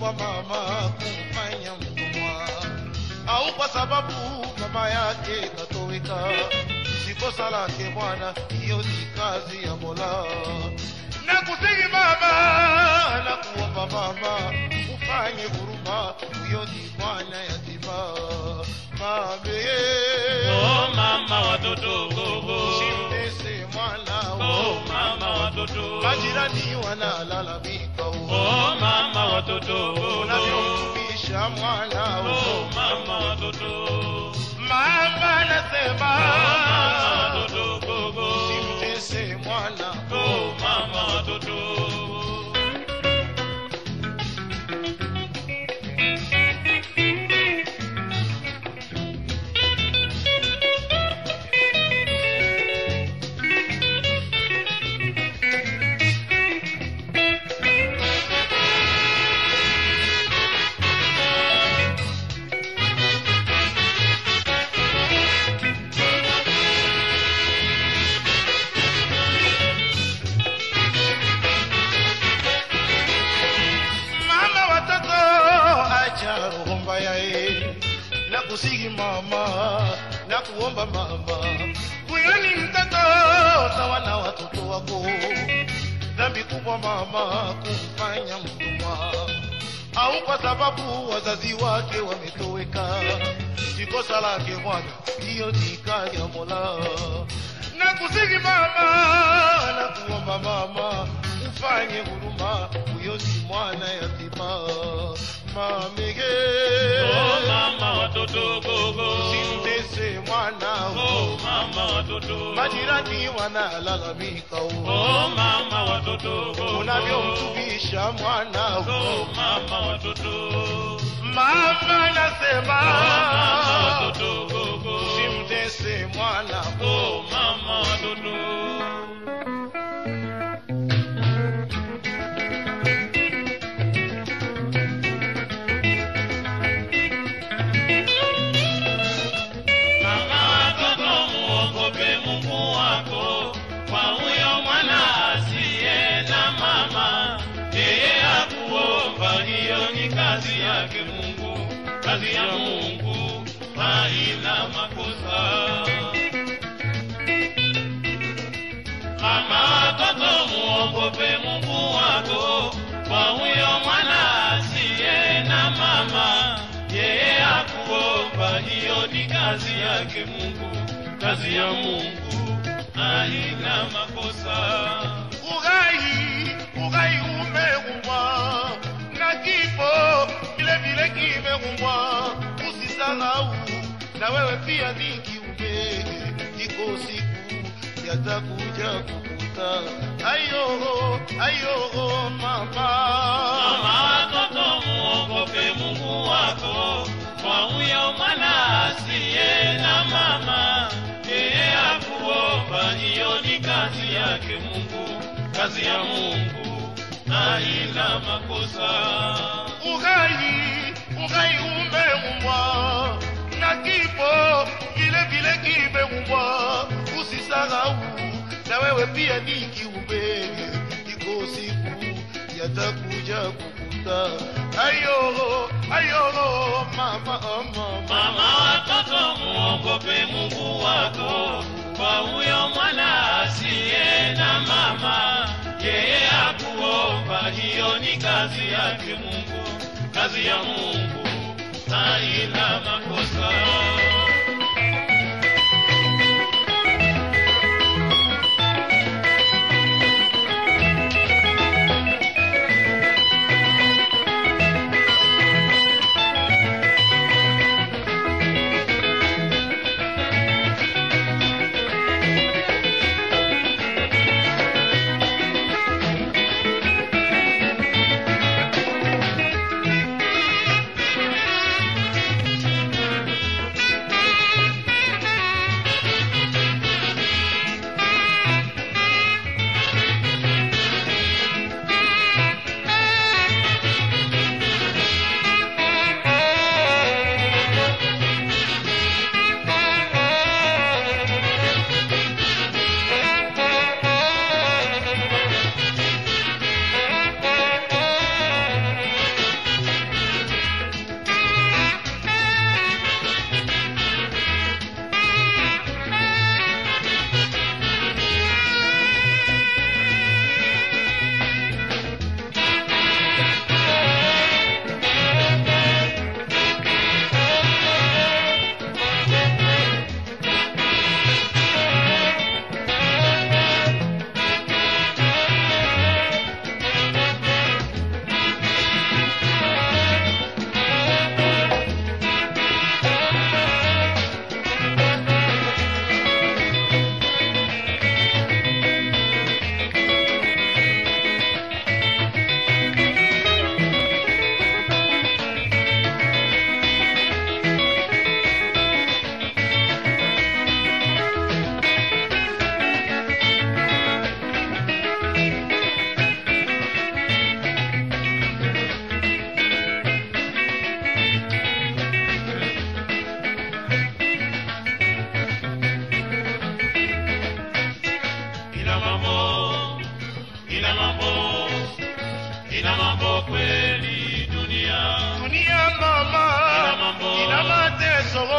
kubwa mama kumfanya mtumwa, au kwa sababu mama yake katoweka. Si kosa lake Bwana, hiyo ni kazi ya Mola. Nakusihi mama, nakuomba mama, ufanye huruma, huyo ni mwana yatima. Mame, Oh mama watoto gogo. usimtese mwana Oh mama watoto. majirani wanalalamika Oh mama watoto gogo. unavyomtumisha mwana Oh mama watoto. mama nasema Mama watoto gogo. simtese mwana Oh mama watoto. mama watoto acha roho mbaya eh. na kusihi mama na kuomba mama huyo ni mtoto sawa na watoto wako dhambi kubwa mama kumfanya mtumwa au kwa sababu wazazi wake wametoweka si kosa lake bwana hiyo ni kazi ya mola na kusihi mama na kuomba mama ufanye huruma huyo ni mwana yatima mamege Oh mama watoto gogo. simtese mwana Oh mama watoto. majirani wanalalamika Oh mama watoto gogo. unavyomtumisha mwana Oh mama watoto. mama nasema Oh mama watoto gogo. simtese mwana Oh mama watoto. Mama watoto muogope Mungu wako, kwa huyo mwana asiye na mama, yeye akuomba, hiyo ni kazi yake Mungu, kazi ya Mungu haina makosa. Mama watoto muogope Mungu wako, kwa huyo mwana asiye na mama, yeye akuomba, hiyo ni kazi yake Mungu, kazi ya Mungu haina makosa. ughai ughai umeumbwa na kifo vile vile kimeumbwa usisahau na wewe pia ni kiumbe iko siku yatakuja kukuta ayo ayo mama Mama watoto muogope Mungu wako, kwa huyo mwana asiye na mama, yeye akuomba, hiyo ni kazi yake Mungu, kazi ya Mungu haina makosa. ughai ughai umeumbwa na kifo vile vile kimeumbwa usisahau na wewe pia ni kiumbe iko siku yatakuja kukuta ayo ayo mama oh, mama Mama watoto muogope Mungu wako, kwa huyo mwana asiye na mama, yeye akuomba, hiyo ni kazi yake Mungu, kazi ya Mungu haina makosa. soro